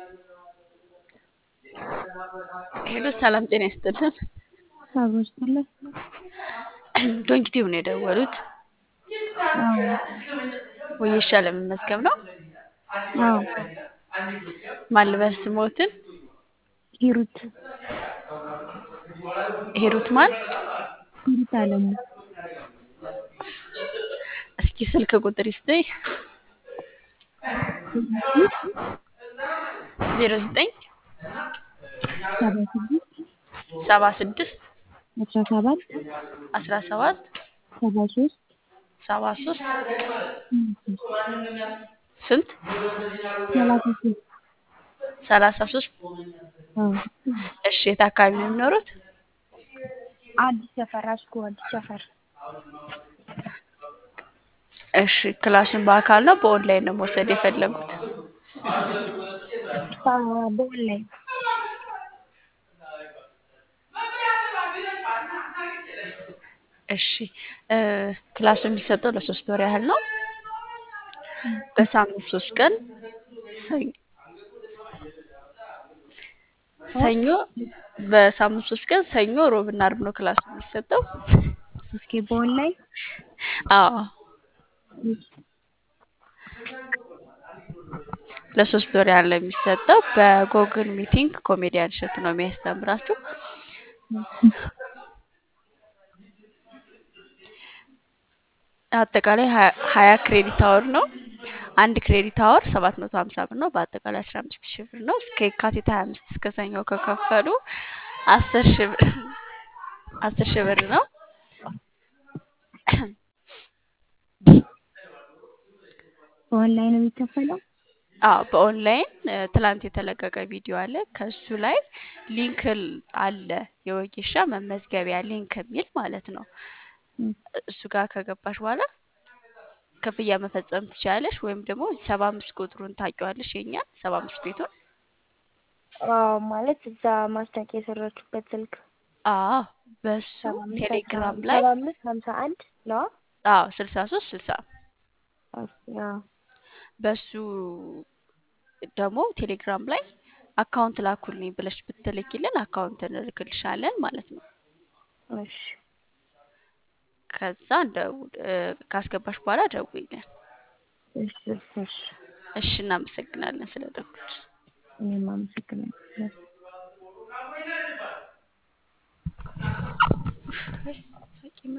ሄሎ ሰላም ጤና ይስጥልን። አብሮ ይስጥልን። ዶንኪቲቭ ነው የደወሉት። አዎ ወጌሻ ለመመዝገብ ነው። አዎ ማን ልበል ስሞትን? ሂሩት ሂሩት ማን? ሂሩት አለሙ እስኪ ስልክ ቁጥር ይስጠኝ። ዜሮ ዘጠኝ ሰባ ስድስት ሰባ ስድስት አስራ ሰባት አስራ ሰባት ሰባ ሶስት ሰባ ሶስት ስንት ሰላሳ ሶስት ሰላሳ ሶስት አዎ እሺ የት አካባቢ ነው የሚኖሩት? አዲስ ሰፈር አስኮ አዲስ ሰፈር እሺ ክላሱን በአካል ነው በኦንላይን ነው መውሰድ የፈለጉት? በኦንላይን እሺ ክላሱ የሚሰጠው ለሶስት ወር ያህል ነው። በሳምንት ሶስት ቀን ሰኞ ሰኞ በሳምንት ሶስት ቀን ሰኞ፣ ሮብና አርብ ነው ክላሱ የሚሰጠው። እስኪ በኦንላይን አዎ ለሶስት ወር ያህል ነው የሚሰጠው። በጎግል ሚቲንግ ኮሜዲያን እሸቱ ነው የሚያስተምራችሁ። አጠቃላይ ሀያ ክሬዲት አወር ነው። አንድ ክሬዲት አወር ሰባት መቶ ሀምሳ ብር ነው። በአጠቃላይ አስራ አምስት ሺህ ብር ነው። እስከ የካቲት ሀያ አምስት እስከ ሰኞ ከከፈሉ አስር ሺህ ብር አስር ሺህ ብር ነው። በኦንላይን ነው የሚከፈለው? አዎ በኦንላይን ትላንት የተለቀቀ ቪዲዮ አለ። ከሱ ላይ ሊንክ አለ፣ የወጌሻ መመዝገቢያ ሊንክ የሚል ማለት ነው። እሱ ጋር ከገባሽ በኋላ ክፍያ መፈጸም ትችላለሽ። ወይም ደግሞ ሰባ አምስት ቁጥሩን ታውቂዋለሽ? የኛን ሰባ አምስት ቤቱን አዎ ማለት እዛ ማስታወቂያ የሰራችሁበት ስልክ አዎ በሱ ቴሌግራም ላይ ሰባ አምስት ሀምሳ አንድ ነው። አዎ ስልሳ ሶስት ስልሳ አዎ በሱ ደግሞ ቴሌግራም ላይ አካውንት ላኩልኝ ብለሽ ብትልኪልን አካውንት እንልክልሻለን ማለት ነው። እሺ ከዛ እንደው ካስገባሽ በኋላ ደውይልን። እሺ እሺ እሺ እናመሰግናለን ስለደወልሽ። እኔም አመሰግናለሁ።